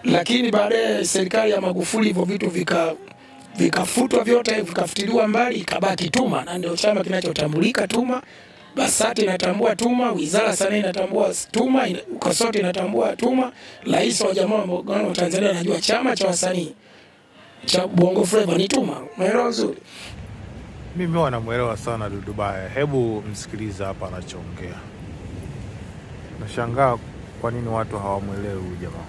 lakini baadaye serikali ya Magufuli hivyo vitu vika vikafutwa vyote vikafutiliwa mbali, ikabaki TUMA, na ndio chama kinachotambulika TUMA. BASATA inatambua TUMA, wizara ya sanaa inatambua TUMA, ina- KOSOTA inatambua TUMA. Rais wa Jamhuri ya Muungano wa Tanzania anajua chama cha wasanii cha Bongo Flava ni TUMA. Umeelewa vizuri? Mimi huwa namwelewa sana Dudu Baya. Hebu msikilize hapa anachoongea. Nashangaa kwa nini watu hawamwelewi huyu jamaa.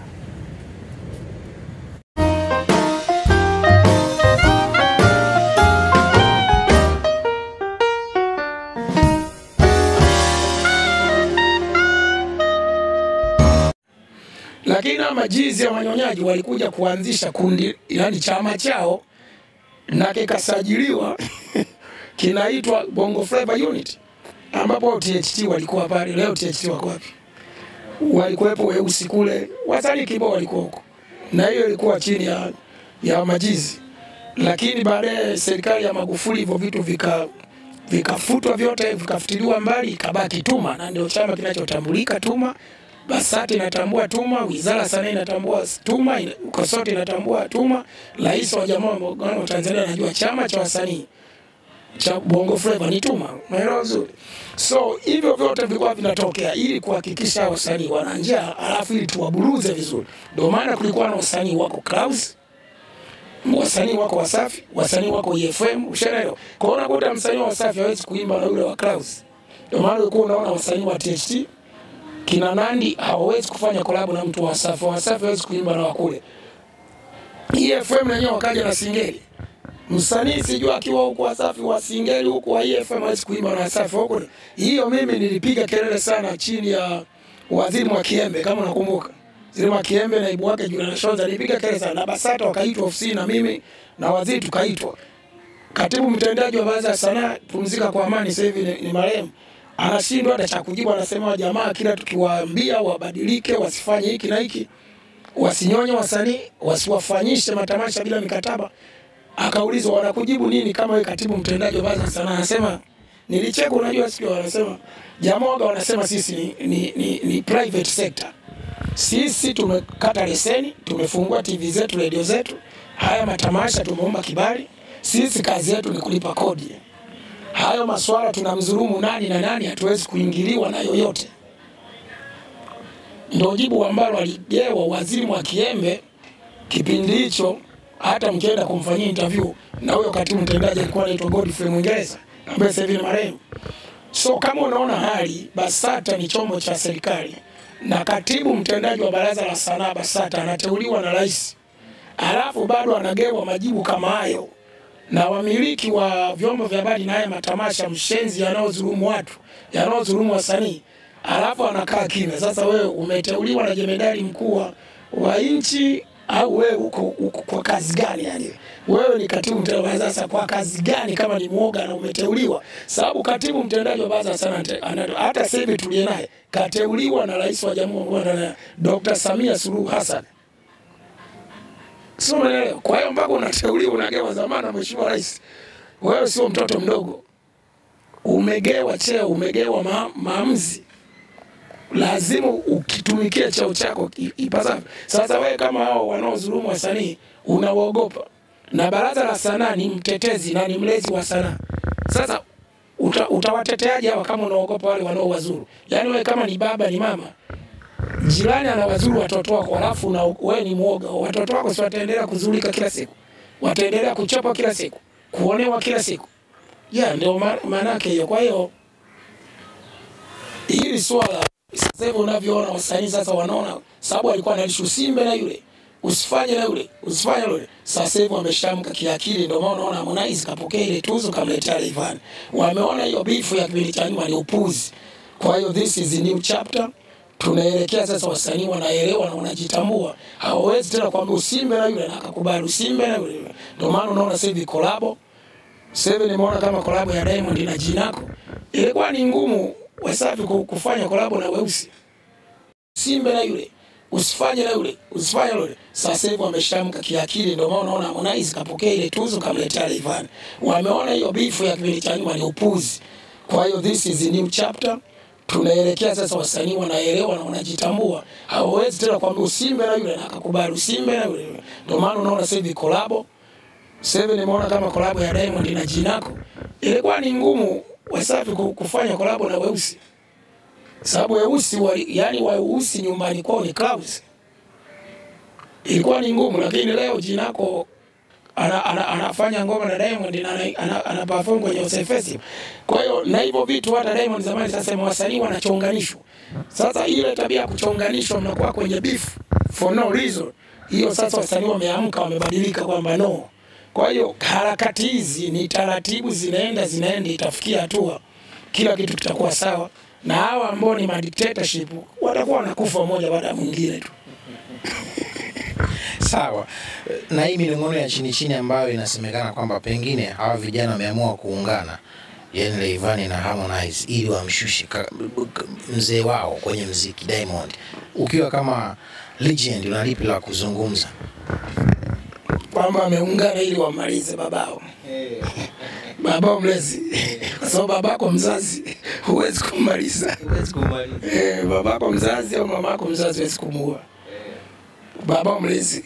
Lakini hawa majizi ya wanyonyaji walikuja kuanzisha kundi, yani chama chao na kikasajiliwa kinaitwa Bongo Flava Unit, ambapo THT walikuwa pale. Leo THT wako wapi? Walikuwepo weusi kule, wasanii kibao walikuwa huko, na hiyo ilikuwa chini ya, ya majizi. Lakini baadaye serikali ya Magufuli hivyo vitu vika vikafutwa vyote vikafutiliwa mbali, ikabaki TUMA, na ndio chama kinachotambulika TUMA. BASATA inatambua TUMA, wizara ya sanaa inatambua TUMA, ina- KOSOTA inatambua TUMA. Rais wa Jamhuri ya Muungano wa Tanzania anajua chama cha wasanii cha Bongo Flava ni TUMA. Umeelewa vizuri? So hivyo vyote vilikuwa vinatokea ili kuhakikisha wasanii wana njaa, alafu ili tuwaburuze vizuri. Ndio maana kulikuwa na wasanii wako Clouds, wasanii wako Wasafi, wasanii wako EFM, ushaelewa? Kwa hiyo unakuta msanii wa Wasafi hawezi kuimba na yule wa Clouds. Ndio maana ulikuwa unaona wasanii wa THT kina Nandi hawawezi kufanya kolabo na mtu wa Wasafi, Wasafi hawezi kuimba na wakule. EFM na wenyewe wakaja na singeli msanii sijui akiwa huku Wasafi wa singeli huku wa EFM hawezi kuimba na Wasafi huko. Hiyo mimi nilipiga kelele sana chini ya waziri Mwakiembe kama nakumbuka. Waziri Mwakiembe naibu wake Juliana Shonza nilipiga kelele sana na BASATA wakaitwa ofisini na mimi na waziri tukaitwa. Katibu mtendaji wa baraza la sanaa pumzika kwa amani sasa hivi ni, ni marehemu anashindwa hata cha kujibu, anasema wa jamaa kila tukiwaambia wabadilike, wasifanye hiki na hiki, wasinyonye wasanii, wasiwafanyishe matamasha bila mikataba. Akaulizwa wanakujibu nini kama wewe katibu mtendaji wa baraza la sanaa? Anasema nilicheka, unajua sikio, wanasema jamaa waga wanasema sisi ni, ni, ni, ni private sector sisi tumekata leseni, tumefungua TV zetu, redio zetu, haya matamasha tumeomba kibali. Sisi kazi yetu ni kulipa kodi. Hayo maswala tunamdhulumu nani na nani, hatuwezi kuingiliwa na yoyote. Ndio jibu ambalo aligewa waziri Mwakiembe kipindi hicho. Hata mkienda kumfanyia interview na huyo katibu mtendaji alikuwa anaitwa Godfrey Mwingereza ambaye sasa hivi ni marehemu. So kama unaona hali, BASATA ni chombo cha serikali na katibu mtendaji wa baraza la sanaa BASATA anateuliwa na rais, alafu bado anagewa majibu kama hayo na wamiliki wa vyombo vya habari na haya matamasha mshenzi yanayodhulumu watu yanayodhulumu wasanii, alafu anakaa kimya. Sasa wewe umeteuliwa na jemedari mkuu wa- wa nchi au wewe uko, uko kwa kazi gani? Yani wewe ni katibu mtendaji wa baraza. Sasa kwa kazi gani kama ni mwoga na umeteuliwa? Sababu katibu mtendaji wa baraza sana ante- ana- hata sasa hivi tuliye naye kateuliwa na rais wa jamhuri ya muungano wa Tanzania Dr. Samia Suluhu Hassan. Sio umeelewa? Kwa hiyo mpaka unateuliwa unagewa dhamana, mheshimiwa rais, wewe sio mtoto mdogo, umegewa cheo, umegewa ma maamuzi, lazima ukitumikia cheo chako i- ipasavyo. Sasa wewe kama hao wanaodhulumu wasanii unawaogopa, na baraza la sanaa ni mtetezi na ni mlezi wa sanaa. Sasa uta, utawateteaje hawa kama unaogopa wale wanaowazuru? Yaani wewe kama ni baba ni mama jirani anawazuru watoto wako, alafu na wewe ni mwoga, watoto wako si wataendelea kuzulika kila siku, wataendelea kuchapwa kila siku, kuonewa kila siku. Ya ndio ma- maana yake hiyo. Kwa hiyo hili swala sasa hivi unavyoona wasanii sasa wanaona, sababu alikuwa analisha usimbe na yule usifanye na yule usifanye na yule. Sasa hivi wameshamka kiakili, ndio maana unaona Harmonize kapokea ile tuzo kamletea Rayvanny. Wameona hiyo bifu ya kipindi cha nyuma ni upuzi. Kwa hiyo this is a new chapter. Tunaelekea sasa, wasanii wanaelewa na wanajitambua, hawawezi tena kwamba usimbe na yule na akakubali usimbe na yule. Ndio maana unaona sasa hivi collabo sasa hivi nimeona kama kolabo ya Diamond na Jinako ilikuwa ni ngumu Wasafi ku- kufanya kolabo na Weusi. Simbe na yule usifanye na yule usifanye na yule. Sasa hivi wameshamka kiakili, ndio maana unaona Harmonize kapokea ile tuzo kamletea Rayvanny. Wameona hiyo bifu ya kipindi cha nyuma ni upuzi. Kwa hiyo this is a new chapter. tunaelekea sasa, wasanii wanaelewa na wanajitambua, hawawezi tena kwamba usimbe na yule na akakubali usimbe na yule. Ndio maana unaona sasa hivi kolabo sasa hivi nimeona kama kolabo ya Diamond na Jinako ilikuwa ni ngumu Wasafi ku- kufanya kolabo na Weusi, sababu Weusi wali, yani Weusi nyumbani kwao ni Clouds, ilikuwa ni ngumu, lakini leo Jinako ana, ana, anafanya ngoma na Diamond na ana, ana, ana perform kwenye Usai Festival. Kwa hiyo na hivyo vitu hata Diamond zamani sasa wasanii wanachonganishwa. Sasa ile tabia ya kuchonganishwa mnakuwa kwenye beef for no reason. Hiyo sasa wasanii wameamka wamebadilika kwamba no. Kwa hiyo harakati hizi ni taratibu zinaenda zinaenda itafikia hatua kila kitu kitakuwa sawa na hawa ambao ni madictatorship watakuwa wanakufa mmoja baada ya mwingine tu. Sawa. Na hii minong'ono ya chini chini ambayo inasemekana kwamba pengine hawa vijana wameamua kuungana, yani Rayvanny na Harmonize ili wamshushe ka- k- mzee wao kwenye mziki Diamond. Ukiwa kama legend, una lipi la kuzungumza? kwamba wameungana ili wamalize babao babao mlezi kwa sababu babako mzazi huwezi kummaliza eh, babako mzazi au mamako mzazi huwezi kumuua babao mlezi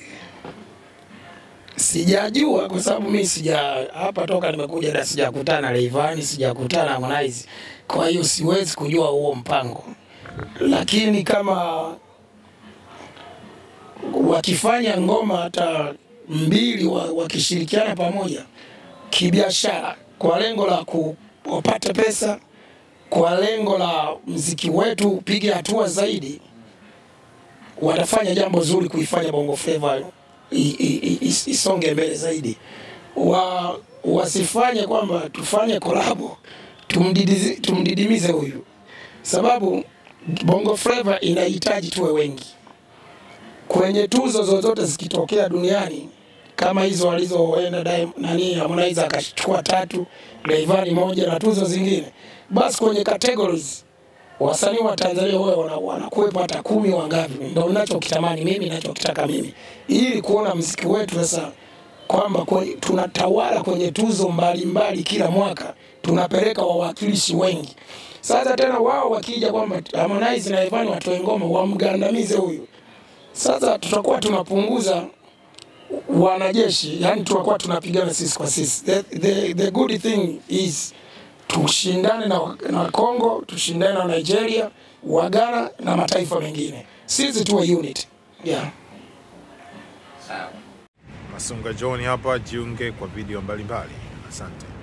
sijajua kwa sababu mi sija hapa toka nimekuja da sijakutana na Rayvanny sijakutana na Harmonize kwa hiyo siwezi kujua huo mpango lakini kama wakifanya ngoma hata mbili wa- wakishirikiana pamoja kibiashara kwa lengo la kupata pesa, kwa lengo la mziki wetu upige hatua zaidi, watafanya jambo zuri kuifanya Bongo Flava i- i- i- is- isonge mbele zaidi. Wa, wasifanye kwamba tufanye kolabo tumdidizi- tumdidimize huyu, sababu Bongo Flava inahitaji tuwe wengi kwenye tuzo zozote zikitokea duniani kama hizo walizoenda Diamond- nani Harmonize akachukua tatu, Rayvanny moja na tuzo zingine, basi kwenye categories wasanii wa Tanzania wao wana- wanakuwepo hata kumi wangapi. Ndio ninachokitamani mimi, ninachokitaka mimi, ili kuona mziki wetu sasa kwamba kwe- tunatawala kwenye tuzo mbalimbali mbali kila mwaka, tunapeleka wawakilishi wengi. Sasa tena wao wakija kwamba Harmonize na Rayvanny watoe ngoma wamgandamize huyu sasa tutakuwa tunapunguza wanajeshi, yani tutakuwa tunapigana sisi kwa sisi. The, the, the good thing is tushindane na, na Congo, tushindane na Nigeria, Wagana na mataifa mengine, sisi tuwe unit yeah. Masunga John hapa, jiunge kwa video mbalimbali. Asante.